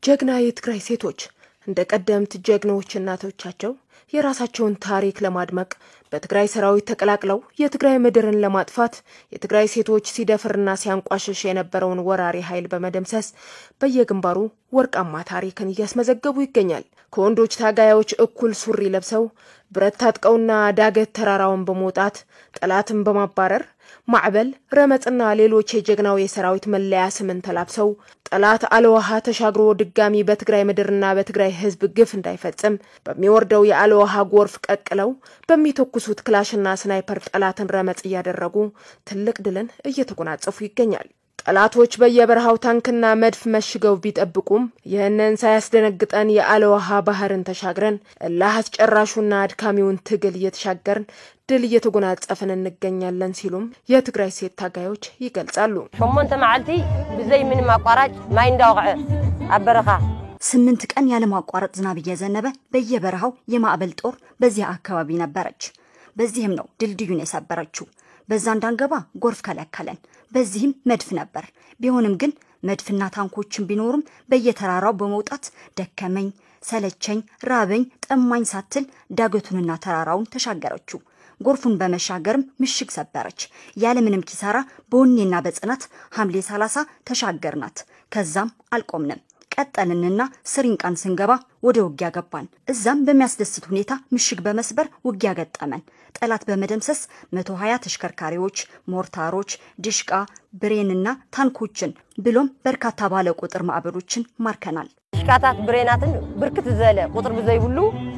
ጀግና የትግራይ ሴቶች እንደ ቀደምት ጀግኖች እናቶቻቸው የራሳቸውን ታሪክ ለማድመቅ በትግራይ ሰራዊት ተቀላቅለው የትግራይ ምድርን ለማጥፋት የትግራይ ሴቶች ሲደፍርና ሲያንቋሽሽ የነበረውን ወራሪ ኃይል በመደምሰስ በየግንባሩ ወርቃማ ታሪክን እያስመዘገቡ ይገኛል። ከወንዶች ታጋዮች እኩል ሱሪ ለብሰው ብረት ታጥቀውና ዳገት ተራራውን በመውጣት ጠላትን በማባረር ማዕበል፣ ረመጥና ሌሎች የጀግናው የሰራዊት መለያ ስምን ተላብሰው ጠላት አለውሃ ተሻግሮ ድጋሚ በትግራይ ምድርና በትግራይ ሕዝብ ግፍ እንዳይፈጽም በሚወርደው የአለውሃ ጎርፍ ቀቅለው በሚተኩሱት ክላሽና ስናይፐር ጠላትን ረመጥ እያደረጉ ትልቅ ድልን እየተጎናጸፉ ይገኛል። ጠላቶች በየበረሃው ታንክና መድፍ መሽገው ቢጠብቁም ይህንን ሳያስደነግጠን የአለውሃ ባህርን ተሻግረን እልህ አስጨራሹና አድካሚውን ትግል እየተሻገርን ድል እየተጎናጸፍን እንገኛለን ሲሉም የትግራይ ሴት ታጋዮች ይገልጻሉ። ሸሞንተ መዓልቲ ብዘይ ምንም አቋራጭ ማይ እንዳወቅዐ ኣብ በረኻ ስምንት ቀን ያለማቋረጥ ዝናብ እየዘነበ በየበረሃው የማዕበል ጦር በዚያ አካባቢ ነበረች። በዚህም ነው ድልድዩን የሰበረችው። በዛ እንዳንገባ ጎርፍ ከለከለን። በዚህም መድፍ ነበር። ቢሆንም ግን መድፍና ታንኮችን ቢኖሩም በየተራራው በመውጣት ደከመኝ፣ ሰለቸኝ፣ ራበኝ፣ ጠማኝ ሳትል ዳገቱንና ተራራውን ተሻገረችው። ጎርፉን በመሻገርም ምሽግ ሰበረች። ያለምንም ኪሳራ በወኔና በጽናት ሐምሌ 30 ተሻገርናት። ከዛም አልቆምንም። ቀጠልንና ስሪንቃን ስንገባ ወደ ውጊያ ገባን። እዛም በሚያስደስት ሁኔታ ምሽግ በመስበር ውጊያ ገጠመን። ጠላት በመደምሰስ 120 ተሽከርካሪዎች፣ ሞርታሮች፣ ድሽቃ፣ ብሬንና ታንኮችን ብሎም በርካታ ባለ ቁጥር ማዕበሎችን ማርከናል። ሽቃታት ብሬናትን ብርክት ዝበለ ቁጥር ብዘይብሉ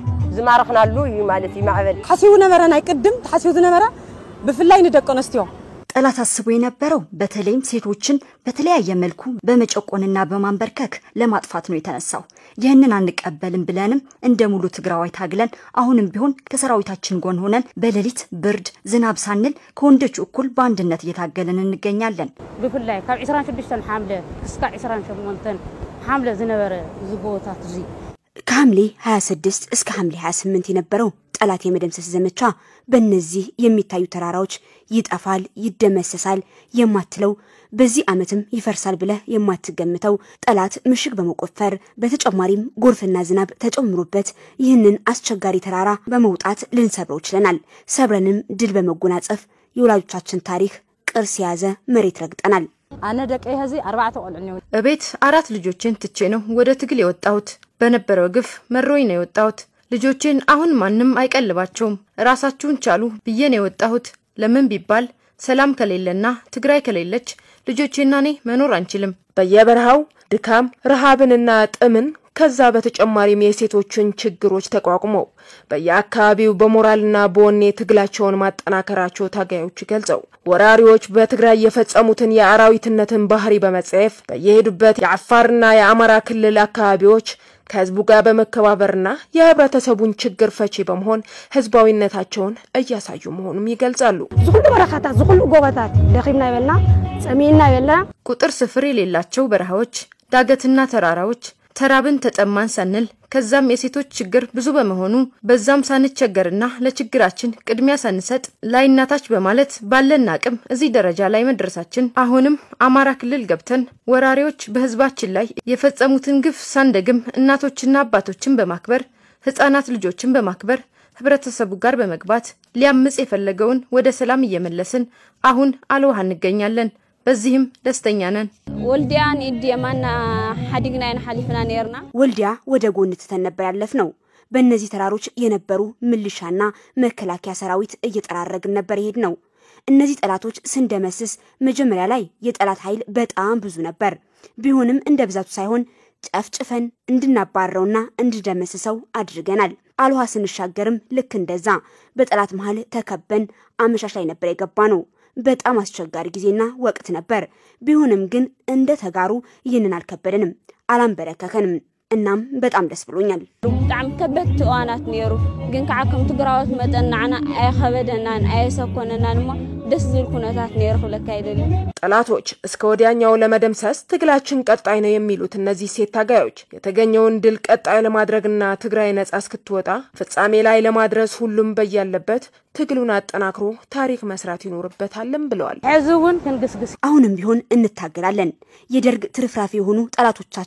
ዝማረኽናሉ እዩ ማለት እዩ ማዕበል ሓሲቡ ነበረ ናይ ቅድም ተሓሲቡ ዝነበረ ብፍላይ ንደቂ ኣንስትዮ ጠላት አስቦ የነበረው በተለይም ሴቶችን በተለያየ መልኩ በመጨቆንና በማንበርከክ ለማጥፋት ነው የተነሳው። ይህንን አንቀበልም ብለንም እንደ ሙሉ ትግራዋይ ታግለን አሁንም ቢሆን ከሰራዊታችን ጎን ሆነን በሌሊት ብርድ፣ ዝናብ ሳንል ከወንዶች እኩል በአንድነት እየታገልን እንገኛለን። ብፍላይ ካብ 26 ሓምለ ክሳብ 28 ሓምለ ዝነበረ እዚ ጎቦታት እዚ ከሐምሌ 26 እስከ ሐምሌ 28 የነበረው ጠላት የመደምሰስ ዘመቻ በእነዚህ የሚታዩ ተራራዎች ይጠፋል፣ ይደመሰሳል የማትለው በዚህ ዓመትም ይፈርሳል ብለህ የማትገምተው ጠላት ምሽግ በመቆፈር በተጨማሪም ጎርፍና ዝናብ ተጨምሮበት ይህንን አስቸጋሪ ተራራ በመውጣት ልንሰብረው ችለናል። ሰብረንም ድል በመጎናጸፍ የወላጆቻችን ታሪክ ቅርስ የያዘ መሬት ረግጠናል። ኣነ ደቀይ ህዚ ኣርባዕተ ቆልዑ እኒው እቤት አራት ልጆችን ትቼ ነው ወደ ትግል የወጣሁት። በነበረው ግፍ መሮኝ ነው የወጣሁት። ልጆችን አሁን ማንም አይቀልባቸውም፣ ራሳችሁን ቻሉ ብዬ ነው የወጣሁት። ለምን ቢባል ሰላም ከሌለና ትግራይ ከሌለች ልጆቼና እኔ መኖር አንችልም። በየበረሃው ድካም ረሃብንና ጥምን ከዛ በተጨማሪም የሴቶችን ችግሮች ተቋቁመው በየአካባቢው በሞራልና በወኔ ትግላቸውን ማጠናከራቸው ታጋዮች ገልጸው ወራሪዎች በትግራይ የፈጸሙትን የአራዊትነትን ባህሪ በመጸየፍ በየሄዱበት የአፋርና የአማራ ክልል አካባቢዎች ከህዝቡ ጋር በመከባበርና የህብረተሰቡን ችግር ፈቺ በመሆን ህዝባዊነታቸውን እያሳዩ መሆኑም ይገልጻሉ። ዝኩሉ በረኻታት ዝኩሉ ጎቦታት ደኺምና ይበልና ፀሚእና ይበልና ቁጥር ስፍር የሌላቸው በረሃዎች፣ ዳገትና ተራራዎች ተራብን ተጠማን ሳንል ከዛም የሴቶች ችግር ብዙ በመሆኑ በዛም ሳንቸገርና ለችግራችን ቅድሚያ ሳንሰጥ ላይናታች በማለት ባለን አቅም እዚህ ደረጃ ላይ መድረሳችን አሁንም አማራ ክልል ገብተን ወራሪዎች በህዝባችን ላይ የፈጸሙትን ግፍ ሳንደግም እናቶችና አባቶችን በማክበር ህጻናት ልጆችን በማክበር ህብረተሰቡ ጋር በመግባት ሊያምጽ የፈለገውን ወደ ሰላም እየመለስን አሁን አልውሃ እንገኛለን። በዚህም ደስተኛ ነን። ወልዲያ ንኢድ የማና ሓዲግና ኢና ሓሊፍና ነርና ወልዲያ ወደ ጎን ትተን ነበር ያለፍ ነው። በእነዚህ ተራሮች የነበሩ ምልሻና መከላከያ ሰራዊት እየጠራረግን ነበር የሄድ ነው። እነዚህ ጠላቶች ስንደመስስ መጀመሪያ ላይ የጠላት ኃይል በጣም ብዙ ነበር። ቢሆንም እንደ ብዛቱ ሳይሆን ጨፍጭፈን እንድናባረውና እንድደመስሰው አድርገናል። አልውሃ ስንሻገርም ልክ እንደዛ በጠላት መሀል ተከበን አመሻሽ ላይ ነበር የገባ ነው። በጣም አስቸጋሪ ጊዜና ወቅት ነበር። ቢሆንም ግን እንደ ተጋሩ ይህንን አልከበደንም፣ አላንበረከከንም። እናም በጣም ደስ ብሎኛል። ብጣዕሚ ከበድቲ እዋናት ነይሩ ግን ከዓ ከም ትግራዎት መጠን ንዓና ኣየኸበደናን ኣየሰኮነናን እሞ ደስ ዝብል ኩነታት ነይሩ ክብለካ ይደሊ ጠላቶች እስከ ወዲያኛው ለመደምሰስ ትግላችን ቀጣይ ነው የሚሉት እነዚህ ሴት ታጋዮች የተገኘውን ድል ቀጣይ ለማድረግና ትግራይ ነጻ እስክትወጣ ፍጻሜ ላይ ለማድረስ ሁሉም በያለበት ትግሉን አጠናክሮ ታሪክ መስራት ይኖርበታልም ብለዋል። ሕዚ እውን ክንግስግስ አሁንም ቢሆን እንታገላለን። የደርግ ትርፍራፊ የሆኑ ጠላቶቻችን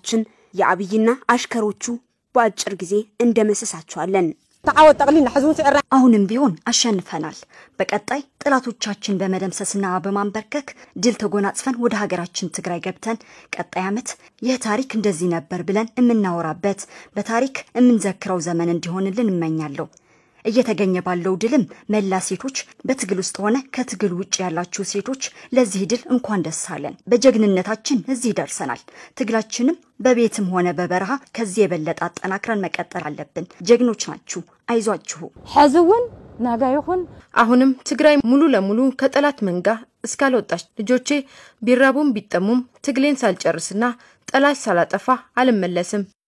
የአብይና አሽከሮቹ በአጭር ጊዜ እንደመሰሳቸዋለን። ተዓወት ጠቅሊልና ሕዝቡን ስዕራ አሁንም ቢሆን አሸንፈናል። በቀጣይ ጠላቶቻችን በመደምሰስና በማንበርከክ ድል ተጎናጽፈን ወደ ሀገራችን ትግራይ ገብተን ቀጣይ ዓመት ይህ ታሪክ እንደዚህ ነበር ብለን የምናወራበት በታሪክ የምንዘክረው ዘመን እንዲሆንልን እመኛለሁ። እየተገኘ ባለው ድልም መላ ሴቶች በትግል ውስጥ ሆነ ከትግል ውጭ ያላችሁ ሴቶች ለዚህ ድል እንኳን ደስ አለን። በጀግንነታችን እዚህ ደርሰናል። ትግላችንም በቤትም ሆነ በበረሃ ከዚህ የበለጠ አጠናክረን መቀጠል አለብን። ጀግኖች ናችሁ፣ አይዟችሁ። ሕዚ እውን ናጋ ይኹን አሁንም ትግራይ ሙሉ ለሙሉ ከጠላት መንጋ እስካልወጣች ልጆቼ ቢራቡም ቢጠሙም ትግሌን ሳልጨርስና ጠላት ሳላጠፋ አልመለስም።